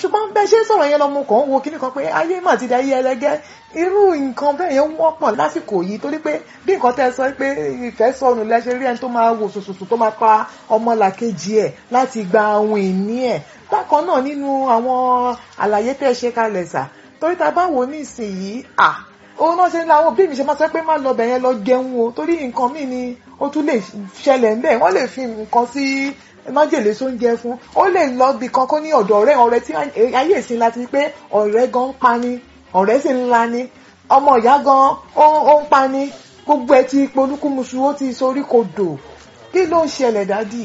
ṣùgbọ́n bẹ́ẹ̀ ṣe ń sọ̀rọ̀ yẹn lọ́mọ kan wo kíní kan pé ayé mà ti di ayé ẹlẹgẹ́ irú nǹkan bẹ́ẹ̀ yẹn wọ́pọ̀ lásìkò yìí torí pé bí nǹkan tẹ́ ẹ sọ pé ìfẹ́ sọnù lẹ́sẹ̀ rí ẹni tó máa wò sòsòsò tó máa pa ọmọlàkejì ẹ̀ láti gba ohun ìní ẹ̀ bákan náà nínú àwọn àlàyé tẹ́ ẹ ṣe kalẹ̀ sà torí ta bá wò ní ìsinyìí à òun náà ṣe ń la àwọn òbí mi ṣe máa sọ pé má lọ bẹ̀yẹn lọ jẹun o torí nǹkan míì ni ó tún lè ṣẹlẹ̀ ń bẹ̀ wọ́n lè fi nǹkan sí májèlé sóúnjẹ fún ó lè lọ bì kan kó ní ọ̀dọ̀ ọ̀rẹ́ ọ̀rẹ́ tí ayé ìsìn láti pé ọ̀rẹ́ gan ń pani ọ̀rẹ́ sì ń lani ọmọ ìyá gan ó ń pani gbogbo ẹ ti polúkúmuṣu ó ti sorí kodò kí ló ń ṣẹlẹ̀ dádì.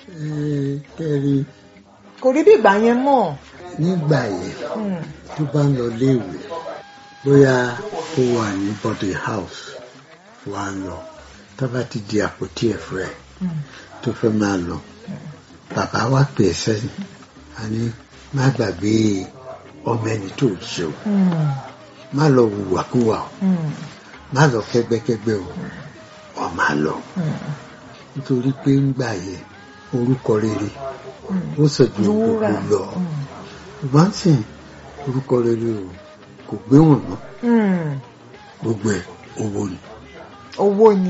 kẹ́rì kò rí bí ìgbà yẹn mọ̀. nígbà yẹn tó bá ń lọ léèwé bóyá ó wà ní body house wà á lọ tó bá ti di àpótí ẹ̀fọ́ ẹ̀ tó fẹ́ máa lọ bàbá wa pè é sẹ́yìn a ní má gbàgbé ọmọ ẹni tó ṣe o má lọ wùwàkúwà o má lọ kẹ́gbẹ́kẹ́gbẹ́ o ọ máa lọ nítorí pé ń gbà yẹn orúkọ rere ó sọ ju gbogbo lọ ṣùgbọ́n sì orúkọ rere o kò gbé wọn mọ́ gbogbo ẹ̀ owó ni. owó ni.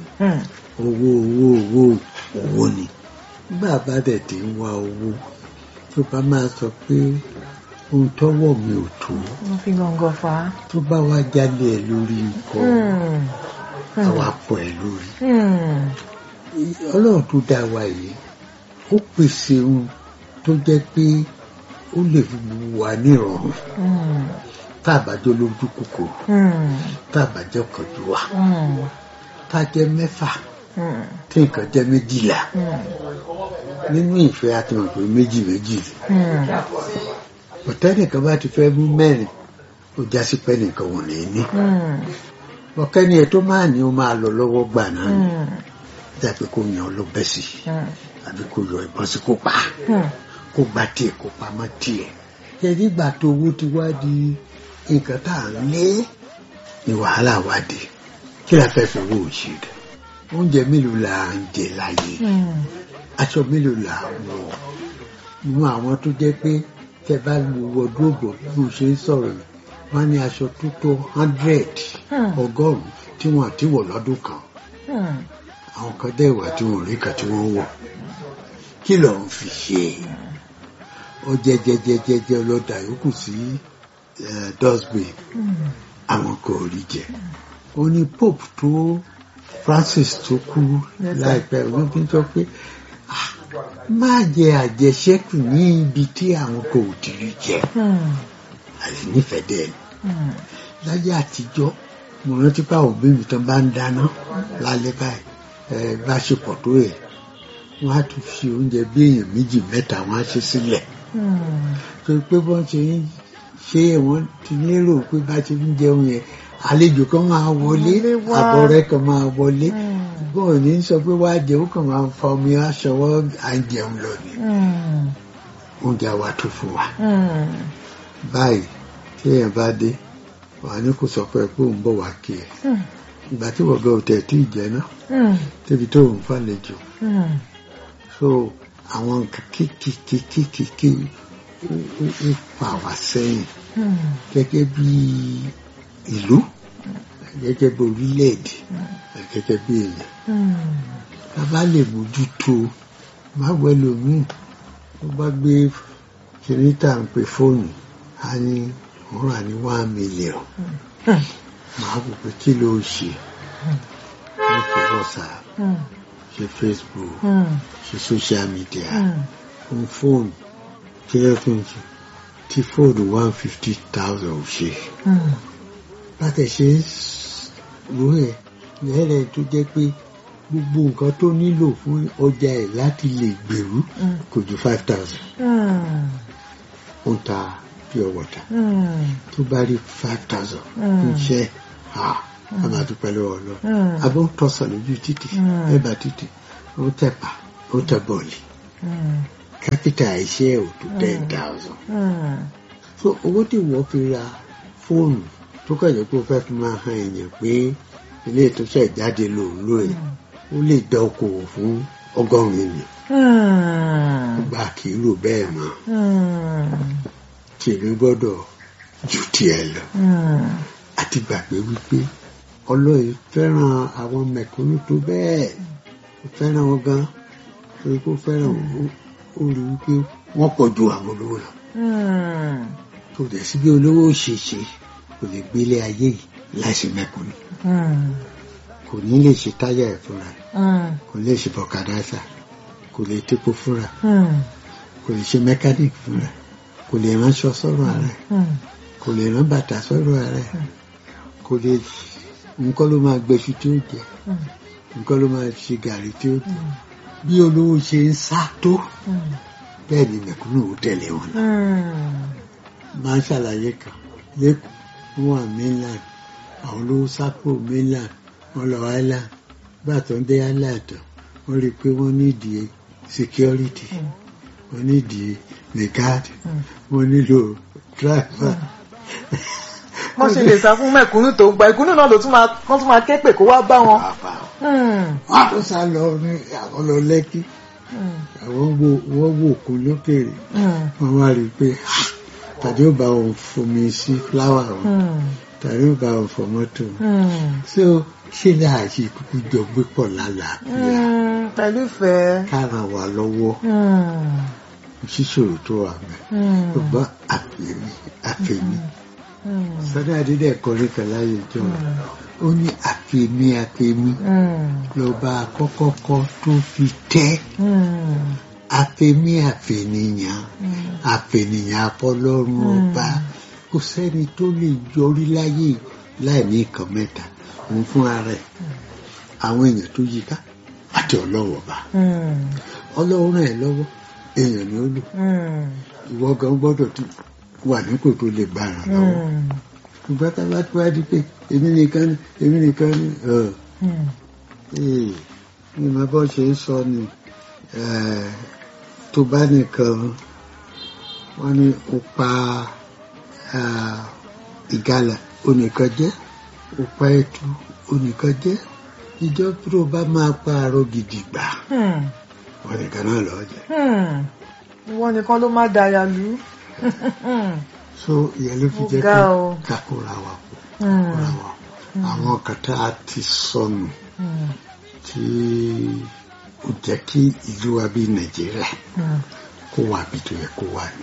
owó owó owó owó ni bá a bá dẹ̀ ti ń wá owó tó bá máa sọ pé ohun tọ́wọ́ mi ò tó. wọ́n fi gàngàn fà á. tó bá wá jálẹ̀ ẹ lórí nǹkan àwa pọ̀ ẹ lórí. ọlọ́run tó dá wa yìí ó pèsè ohun tó jẹ́ pé ó lè fi wà ní ìrọ̀rùn tá a bá jọ lójú kòkòrò tá a bá jọ kọjú wa tá a jẹ mẹ́fà tí nǹkan jẹ́ méjìlá nínú ìfẹ́ àti mọ̀ pé méjì méjì ọ̀tẹ́nìkan bá ti fẹ́ mú mẹ́rin ó já sí pé nìkan wọ̀n ní ní ọ̀kẹ́ni ẹ̀ tó máa ní ó máa lọ lọ́wọ́ gbà náà ni dàbí kó yan ló bẹ́ sí àbí kó yọ ìbọn sí kó pa kó gba tiẹ̀ kó pamọ́ tiẹ̀ ṣe nígbà tó owó ti wá di nǹkan tá à ń lé ní wàhálà wá di kí la fẹ́ fi owó òṣì rẹ̀ oúnjẹ mélòó la ń jẹ láyé aṣọ mélòó la wọ̀ nínú àwọn tó jẹ́ pé tẹ bá lu wọdúróbò bí mo ṣe ń sọ̀rọ̀ yìí wọ́n ní aṣọ tó tó hundred ọgọ́rùn-ún tí wọ́n ti wọ̀ lọ́dún kan àwọn kan dẹ̀ wà tí wọ́n rí kan tí wọ́n wọ̀ kí ló ń fi ṣe ó jẹjẹjẹjẹjẹ ọlọ́dà yòókù sí dustbin àwọn kò rí jẹ ó ní pope tó Francis tó kú láìpẹ́ òun fi sọ pé má jẹ àjẹṣẹ́kù ní ibi tí àwọn kò tí rí jẹ àti nífẹ̀ẹ́ dẹ̀ ni láyé àtijọ́ mo rántí pé àwọn òbí mi tán bá ń dáná lálẹ́ báyìí ẹ bá ṣe pọ̀ tó yẹ wọ́n á tún fi oúnjẹ bí èèyàn méjì mẹ́ta wọ́n á ṣe sílẹ̀ torí pé bọ́n ṣe ń ṣe wọ́n ti lérò pé bá ṣe ń jẹun yẹn àlejò kan máa wọlé àbọ̀rẹ́ kan máa wọlé bọ́ọ̀ ní sọ pé wá jẹun kan máa fa omi aṣọwọ́ à ń jẹun lọ ni oúnjẹ wa tó fún wa báyìí tí èèyàn bá dé wà ní kò sọ pé pé òun bọ̀ wá kí ẹ ìgbà tí wọ́n gbọ́ òtẹ̀ tí ì jẹ́ náà débi tó òun fàlejò so àwọn nǹkan kéékèèké ó fà wá sẹ́yìn gẹ́gẹ́ bí ìlú gẹ́gẹ́ bí orílẹ̀-èdè gẹ́gẹ́ bí èèyàn bàbá lè mójútó má wẹ́lò míì tó bá gbé kìrìtà ń pè fóònù á ní òun rà ní one million màá wò pé kí ló ṣe ní fi WhatsApp ṣe Facebook ṣe social media fún fóònù kí ló tún ṣe tí fóònù one fifty thousand ò ṣe láti ṣe rò ẹ̀ lẹ́rẹ̀ tó jẹ́ pé gbogbo nǹkan tó nílò fún ọjà ẹ̀ láti lè gbèrú kò ju five thousand ó ń ta pure water tó bá rí five thousand ń ṣe ha a máa dúpẹ́ lọ́wọ́ lọ abó ń tọ́sàn lójú títì ẹ̀bà títì ó tẹ̀pà ó tẹ̀ bọ̀ọ̀lì kápítà iṣẹ́ ò tó ten thousand so owó tí wọ́n fi ra fóònù tó kẹ̀lé pé ó fẹ́ fi máa han èèyàn pé ilé ìtúnṣe ìjáde lòun lóye ó lè dá okòwò fún ọgọ́rùn-ún ènìyàn gba kì í rò bẹ́ẹ̀ mọ́ òṣèlú gbọ́dọ̀ ju tiẹ̀ lọ Mm. àti gbàgbé wípé ọlọ́run fẹ́ràn àwọn mẹ̀kúnnù tó bẹ́ẹ̀ ó fẹ́ràn wọn gan torí kó fẹ́ràn wọn ó- ó rí wípé wọ́n pọ̀ ju àwọn olówó lọ Mm. kò dẹ̀ sí bí olówó ò ṣe ṣe kò lè gbélé ayé yìí láìsí mẹ̀kúnnù Mm. kò ní lè ṣe táyà ẹ̀ fúnra Mm. kò lè ṣe bọ̀kadàsà kò lè tepo fúnra Mm. kò lè ṣe mẹkáníìkì fúnra kò lè ránṣọ sọ́rọ̀ ara ẹ̀ Mm. kò lè rán bàtà sọ́rọ̀ ara ẹ̀ kò lè nǹkan ló máa gbẹṣu tí ó jẹ Mm. nǹkan ló máa ṣe gàrí tí ó jẹ bí olówó ṣe ń sá tó Mm. bẹ́ẹ̀ ni mẹ̀kúnnù ó tẹ̀lé wọn lọ. Mm. máa ń ṣàlàyé kan lẹ́kọ̀ọ́ wọn wà mainland àwọn olówó sápò mainland wọn lọ island gbà tó ń dé island tán wọ́n rí i pé wọ́n nídìí security Mm. wọ́n nídìí the guard Mm. wọ́n nílò driver. wọ́n ṣe lè sá fún mẹ̀kúnnù tó gba ìkúnnù náà ló tún máa wọ́n tún máa ké pè kó wá bá wọn. Pàápàá. Mm. wọ́n á tún sá lọ ní àwọn lọ lẹ́kí Mm. àwọn wo wọ́n wò kó lókèrè Mm. wọ́n wá rí i pé "Ah, tàbí ó bá wọn fomi sí fúláwà wọn Mm. tàbí ó bá wọn fọ mọ́tò wọn. Mm. so ṣé láà ṣe kúkú jọ gbé pọ̀ lálàáfíà Mm. pẹ̀lú ìfẹ́. kára wà lọ́wọ́ Mm. ṣíṣòro tó wà mẹ́ Mm. ṣùgbọ́n àfẹ́mi àfẹ́mi Mm. sọ́dọ̀ àdídẹ̀ kọrin kan láyé jọ ó ní àfẹ́mi àfẹ́mi Mm. lọ́ba àkọ́kọ́kọ́ tó fi tẹ́ Mm. àfẹ́mi àfẹ́nìyàn Mm. àfẹ́nìyàn apọ́lọ́run ọba kò sẹ́ni tó lè yọrí láyé láì ní nǹkan mẹ́ta òun fún ara ẹ̀ àwọn èèyàn tó yí ká àti ọlọ́wọ́ ọba Mm. ọlọ́run ràn ẹ́ lọ́wọ́ èèyàn ni ó lò Mm. ìwọ gan gbọ́dọ̀ ti wà nípò tó lè gbà ràn lọ́wọ́ Mm. ṣùgbọ́n tá a bá tó wá di pé èmi nìkan ni èmi nìkan ni ọ̀ Mm. ee ní ma bọ́ ṣe ń sọ ni eh, tó bá nìkan wọ́n ní ó pa ah, ìgalà onìkan jẹ́ ó pa ẹtu onìkan jẹ́ ìjọ tó bá máa pa àrò gidi gbà Mm. wọ́n nìkan náà lọ́ọ́ jẹ́. Hmm. ìwọ nìkan ló má daya lù. so ìyẹn ló fi Ó jẹ́ ga pé o. ká kóra wa pọ̀ kóra wa pọ̀ àwọn kan tá a ti sọnù tí ó jẹ́ kí ìlú wa bí nàìjíríà kó wà bí tó yẹ kó wà ní.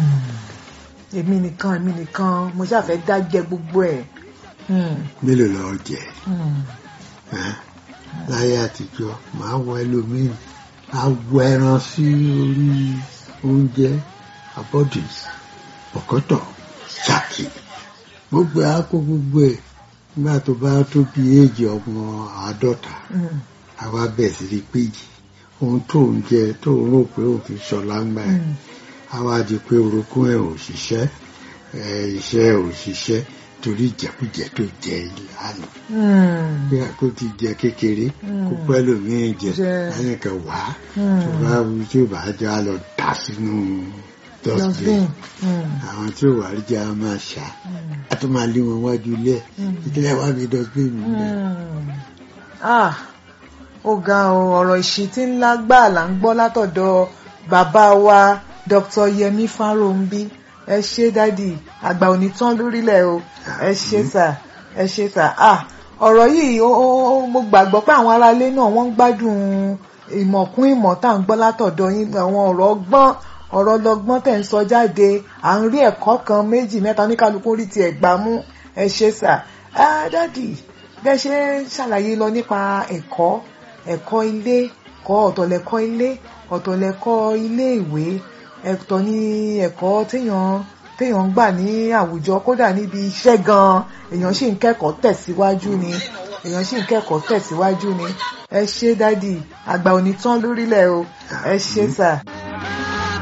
èmi nìkan èmi nìkan mo ṣàfẹ́ dájẹ́ gbogbo ẹ̀. Hmm. mélòó lọ́ọ́ jẹ́ Hmm. ẹ́ láyé àtijọ́ màá wọ ẹlòmíì á wọ ẹran sí orí oúnjẹ abọ́dì ọ̀kọ́tọ̀ ṣáàkì gbogbo ẹ̀ á kó gbogbo ẹ̀ nígbà tó bá tó bí éèjì ọmọ àádọ́ta Hmm. àwa bẹ̀ sí rí péjì ohun tó ń jẹ tó ń rò pé òun fi ṣọlá ń gbà ẹ̀ Hmm. àwa di pé orogún ẹ̀ ò ṣiṣẹ́ ẹ̀ iṣẹ́ ẹ̀ ò ṣiṣẹ́ torí ìjẹkújẹ tó jẹ ìlànà Hmm. bí a kò ti jẹ kékeré kó pẹ́ lómìn jẹ Jẹ. lẹ́yìn kan wá Hmm. tó bá wù tí ò bá jẹ́ á lọ dà sínú dustbin Dustbin. Hmm. àwọn tí ò wá rí jẹ́ á máa ṣá Hmm. a tún máa lé wọn wájú ilé ẹ̀ Hmm. ìdílé wa bí dustbin mi bẹ́ẹ̀. Hmm. Ah, ó ga ọ ọ̀rọ̀ ìṣítí ńlá gbà là ń gbọ́ látọ̀dọ̀ bàbá wa Dr. Yẹmí Fáròǹbí ẹ ṣé dádì àgbà òní tán lórílẹ̀ o ẹ ṣé sà ẹ ṣé sà ah ọ̀rọ̀ yìí ó ó- ó- mo gbàgbọ́ pé àwọn aráalé náà wọ́n ń gbádùn ìmọ̀ kún ìmọ̀ tá à ń gbọ́ látọ̀dọ̀ yín àwọn ọ̀rọ̀ ọgbọ́n ọ̀rọ̀ ọlọ́gbọ́n tẹ̀ ń sọ jáde à ń rí ẹ̀kọ́ kan méjì mẹ́ta oníkálukú rí tiẹ̀ gbà mú ẹ ṣé sà ah dádì bẹ́ẹ̀ ṣe ń ṣàlàyé lọ nípa ẹ̀kọ́ ẹ̀kọ́ ilé kọ́ ọ̀tọ̀lẹ̀kọ́ ilé ọ̀tọ̀lẹ̀kọ́ ilé ìwé ẹ̀tọ́ ní ẹ̀kọ́ téèyàn téèyàn ń gbà ní àwùjọ kódà níbi iṣẹ́ gan-an èèyàn sì ń kẹ́kọ̀ọ́ tẹ̀síwájú ni èèyàn sì ń kẹ́kọ̀ọ́ tẹ̀síwájú ni ẹ ṣé dádì àgbà ò ní tán lórílẹ̀ o ẹ ṣé sà.